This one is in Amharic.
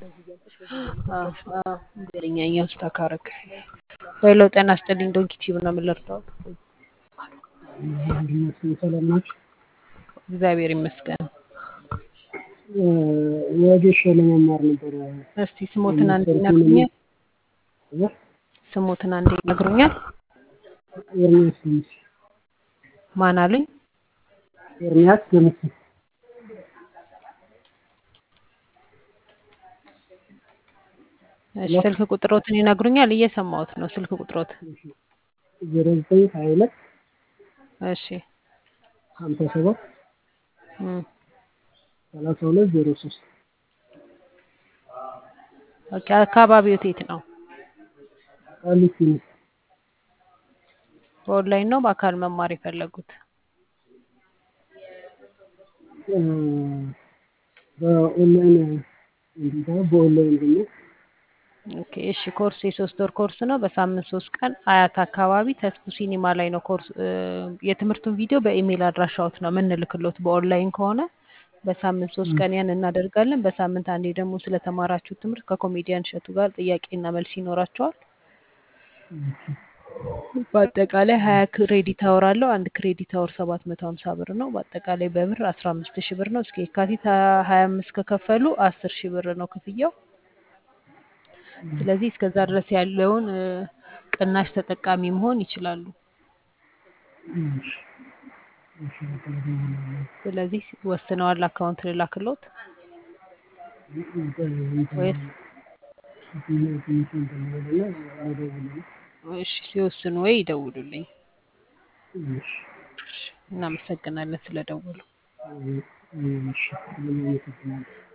ገርኛኛው ስታካረክ ሄሎ ጤና ይስጥልኝ ዶንኪ ቲዩብ ነው የምንረዳው ሰላም ናችሁ? እግዚአብሔር ይመስገን ወጌሻ ለመማር ነበረ። እስቲ ስሞትን አንዴ ይነግሩኛል ስሞትን አንዴ ይነግሩኛል ኤርሚያስ ደምሴ ማን አሉኝ ኤርሚያስ ደምሴ እሺ ስልክ ቁጥሮትን ይነግሩኛል እየሰማሁት ነው ስልክ ቁጥሮት ዜሮ ዘጠኝ ሀያ ሁለት እሺ ሀምሳ ሰባት እም፣ ሰላሳ ሁለት ዜሮ ሶስት ኦኬ አካባቢው የት ነው ቃሊቲ ነው። በኦንላይን ነው በአካል መማር የፈለጉት እ፣ በኦንላይን እንዲህ በኦንላይን ደግሞ ኦኬ እሺ ኮርስ የሶስት ወር ኮርስ ነው በሳምንት ሶስት ቀን አያት አካባቢ ተስፉ ሲኒማ ላይ ነው ኮርስ እ፣ የትምህርቱን ቪዲዮ በኢሜይል አድራሻዎት ነው የምንልክሎት በኦንላይን ከሆነ በሳምንት ሶስት ቀን ያን እናደርጋለን በሳምንት አንዴ ደግሞ ስለተማራችሁ ትምህርት ከኮሜዲያን እሸቱ ጋር ጥያቄና መልስ ይኖራቸዋል በአጠቃላይ ሀያ ክሬዲት አወር አለው አንድ ክሬዲት አወር ሰባት መቶ ሀምሳ ብር ነው በአጠቃላይ በብር አስራ አምስት ሺህ ብር ነው እስከ የካቲት ሀያ አምስት ከከፈሉ አስር ሺህ ብር ነው ክፍያው ስለዚህ እስከዛ ድረስ ያለውን እ፣ ቅናሽ ተጠቃሚ መሆን ይችላሉ እሺ፣ እሺ፣ በቃ እደውላለሁ። ስለዚህ ወስነዋል አካውንት ልላክሎት ወይስ እሺ ሲወስኑ ወይ ይደውሉልኝ እሺ፣ እናመሰግናለን ስለደወሉ እሺ፣ እሺ፣